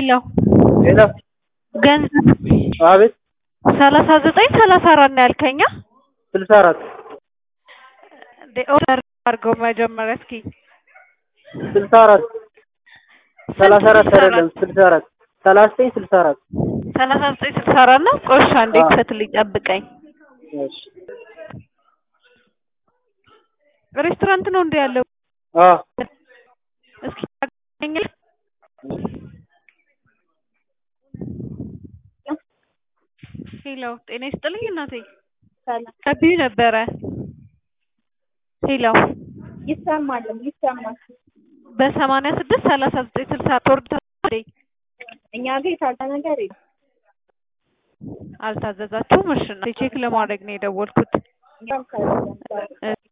ሄሎ ሄሎ ገንዘብ አቤት ሰላሳ ዘጠኝ ሰላሳ አራት ነው ያልከኝ? አ? ስልሳ አራት እንዴ ኦርደር አድርገው መጀመሪያ እስኪ ስልሳ አራት ሰላሳ አራት አይደለም ስልሳ አራት ሰላሳ ዘጠኝ ስልሳ አራት ሰላሳ ዘጠኝ ስልሳ አራት ነው። ቆሻ እንዴ አዎ። ክፈትልኝ ጠብቀኝ። እሺ ሬስቶራንት ነው እንዴ ያለው? አዎ እስኪ ታገኘኛለህ? ሄሎ ጤና ይስጥልኝ እናቴ ሰላም ከቢዩ ነበረ። ሄሎ ይሰማል ይሰማል። በሰማንያ ስድስት ሰላሳ ዘጠኝ ስልሳ ቶርድ እኛ ጋር የታለ ነገር የለም። አልታዘዛችሁም? እሺ እናቴ ቼክ ለማድረግ ነው የደወልኩት። እኛም ካለ